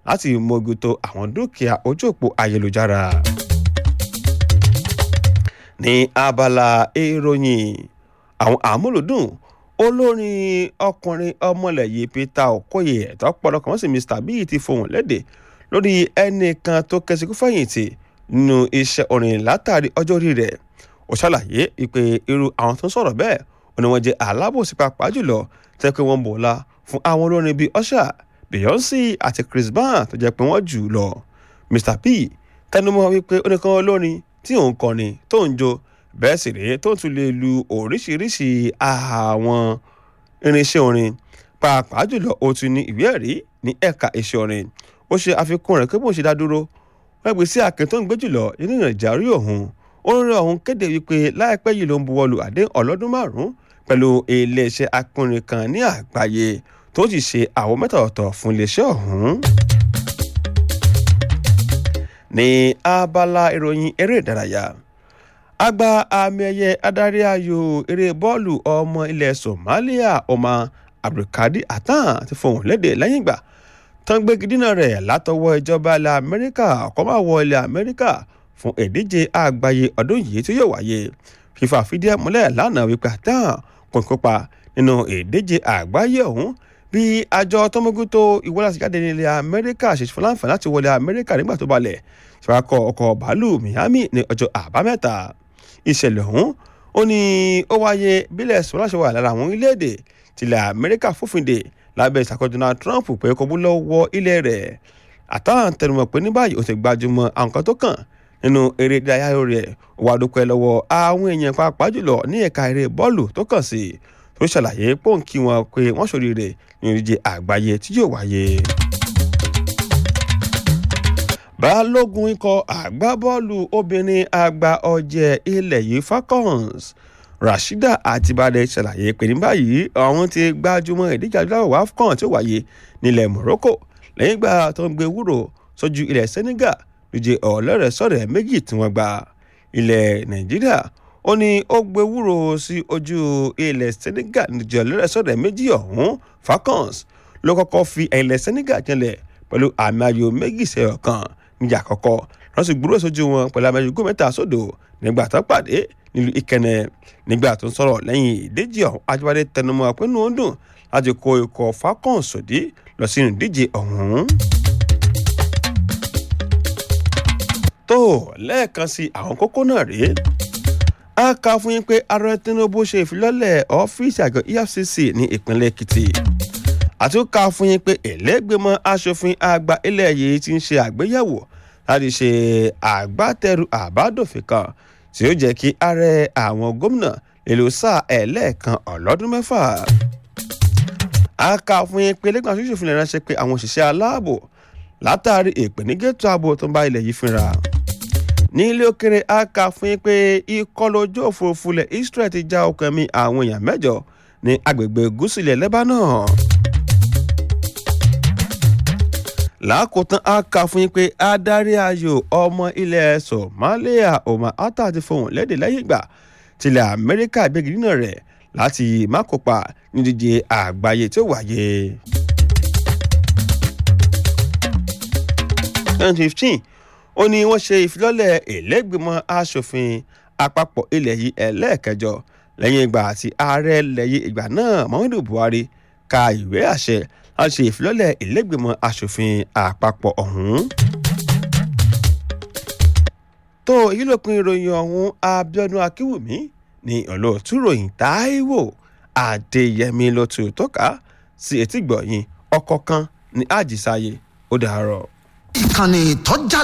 láti mójútó àwọn dúkìá ojú òpó ayélujára. ní abala ìròyìn àwọn àmúlòdùn olórin ọkùnrin ọmọlẹ̀ yìí peter okoye ẹ̀tọ́ pọ̀lọpọ̀ wọ́n sì mr bíi ti fohùn lédè lórí ẹnìkan tó kẹsìkú fẹ̀yìntì nínú iṣẹ́ orin látàrí ọjọ́ orí rẹ̀ ó ṣàlàyé pé irú àwọn tó ń sọ̀rọ̀ bẹ́ẹ̀ ó ní wọ́n jẹ́ alábòsí pàápàá jùlọ tẹ́ pé wọ́n bòlá fún àwọn olórin bíi usher beyonce àti chris brown tó jẹ́ pé wọ́n jù lọ mr p tẹnumọ́ wípé oníkan olórin tí òun kọrin tó ń jó bẹ́ẹ̀ sì rèé tó tún lè lu oríṣiríṣi àwọn irinṣẹ́ orin pàápàá jùlọ ó tún ní ìwé ẹ̀rí ní ẹ̀ka iṣẹ́ orin ó ṣe àfikún rẹ̀ pé bóun ṣe dá dúró wọ́n gbé sí àkè tó ń gbé jùlọ nínú ìrìnàjà orí òun orin ọ̀hún kéde wípé láìpẹ́ yìí ló ń buwọ́lu àdéhùn ọlọ́dún márùn-ún pẹ̀lú iléeṣẹ́ akọrin kan ní àgbáyé tó sì ṣe àwọn mẹ́ta ọ̀tọ̀ fún iléeṣẹ́ ọ̀hún. ní abala ìròyìn eré ìdárayá àgbà àmì ẹ̀yẹ adarí ayò eré bọ́ọ̀lù ọmọ ilẹ̀ somalia ọmọ abdulkadir atan ti fohùn lédè lẹ́yìn ìgbà tán gbégi dínà rẹ̀ látọwọ́ ìjọba ilẹ̀ amẹ́ríkà ọkọ̀ máa wọ ilẹ̀ amẹ́ríkà fún ìdíje àgbáyé ọdún yìí tí yóò wáyé fífa fìdí ẹ̀ múlẹ̀ lánàá wípé atan kò ń kópa nínú ìdíje àgbáyé ọ̀hún bí àjọ tọmọgútó ìwọlásíjáde nílẹ̀ amẹ́ríkà ṣe fún láǹfààní láti wọlé amẹ́ríkà nígbà tó balẹ̀ ṣàkọ ọkọ̀ bàálù miami ní ọjọ́ àbámẹ́ta ìṣẹ̀lẹ̀ ọ̀hún ó ní ó wáyé bílẹ̀ sọ́lá ṣe wà lára àwọn orílẹ̀-èdè tilẹ̀ amẹ́ríkà fòfindè lábẹ́ ìṣàkóso donald trump pé kò bú lọ́wọ́ ilẹ̀ rẹ̀ àtàwọn tẹnumọ́ pé ní báyìí ó ti gbajúmọ̀ àwọn kan tó kàn nínú eré ìdárayá rẹ̀ ó wá dúpẹ́ lọ́wọ́ àwọn èèyàn pàápàá jùlọ ní ẹ̀ka eré bọ́ọ̀lù tó kàn sí tó ṣàlàyé pọ́ǹkì wọn pé wọ́n ṣoríire ní ìdíje àgbáyé tí yóò wáyé balógun ikọ̀ àgbábọ́ọ̀lù obìnrin àgbà ọ̀jẹ̀ ilẹ̀ yìí falcons rasheeda àtibáde ṣàlàyé pé ní báyìí àwọn ti gbájúmọ́ ìdíje adúláwọ̀ afcon tí ó wáyé nílẹ̀ morocco lẹ́yìn ìgbà tó ń gbé wúrò sójú ilẹ̀ senegal lóye ọ̀lẹ́rẹ̀sọ̀rẹ̀ méjì tí wọ́n gba ilẹ̀ nàìjíríà ó ní ó gbé wúrò sí ojú ilẹ̀ senegal lóye ọ̀lẹ́rẹ̀sọ̀rẹ̀ méjì ọ̀hún falcons ló kọ́kọ́ fi ilẹ̀ senegal jẹ́lẹ̀ pẹ̀lú àmì ayò méjì sẹ́yọ̀ kan níjà àkọ́kọ́ wọ́n sì gbúrò sójú wọn pẹ̀lú amẹ́jọ́gún mẹ́ta sódò nígbà tó pàdé nílùú ìkẹnẹ nígbà tó ń sọ̀rọ̀ lẹ́yìn ìdíje ọ̀hún ajíbádé tẹnumọ́ pé inú ó dùn láti kó ikọ̀ falcons sòdí lọ sínú ìdíje ọ̀hún. tó lẹ́ẹ̀kan sí àwọn kókó náà rèé a kà fún yín pé ààrẹ tinubu ṣe ìfilọ́lẹ̀ ọ́fíìsì àjọ efcc ní ìpínlẹ̀ èkìtì àtúnkà fún yín pé ẹlẹ́gbẹ̀mọ asòfin àgbà ilẹ̀ yìí ti ń ṣe àgbéyẹ̀wò láti ṣe àgbátẹrù àbádòfin kan tí ó jẹ́ kí ààrẹ àwọn gómìnà èlò sáà ẹlẹ́ẹ̀kan ọlọ́dún mẹ́fà. a kà fún yín pé lẹ́gbẹ̀mọ asòfin lè ránṣẹ́ pé àwọn òṣìṣẹ́ aláàbò látàrí ìpènígẹ́tò ààbò tó ń bá ilẹ̀ yìí fínra. ní ilé òkèrè a kà fún yín pé ìkọlù ojú òfurufú ilẹ̀ israel ti já ọkàn mi àwọn èèyàn mẹ́jọ ní agbègbè gúúsù ilẹ̀ lebanon lákòótán a kà fún yín pé adarí ayò ọmọ ilẹ̀ somalia omar atta ti fohùn lédè lẹ́yìn ìgbà tilẹ̀ amẹ́ríkà gbégi dínà rẹ̀ láti má kópa nídíje àgbáyé tí ó wáyé. twenty fifteen ó ní wọ́n ṣe ìfilọ́lẹ̀ ìlẹ́gbẹ̀mọ asòfin àpapọ̀ ilẹ̀ yìí ẹlẹ́ẹ̀kẹjọ lẹ́yìn ìgbà tí ààrẹ lẹ́yìn ìgbà náà muhammadu buhari ka ìwé àṣẹ a ṣe ìfilọ́lẹ̀ ìlẹ́gbẹ̀mọ asòfin àpapọ̀ ọ̀hún. tó èyí ló pin ìròyìn ọ̀hún abiodun akínwùmí ní olóòtú ròyìn táíwò adéyẹmí ló tù tọ́ka sí etí gbọ̀yìn ọkọ̀ kan ní àjísáyé ó dàárọ̀. ìkànnì tó já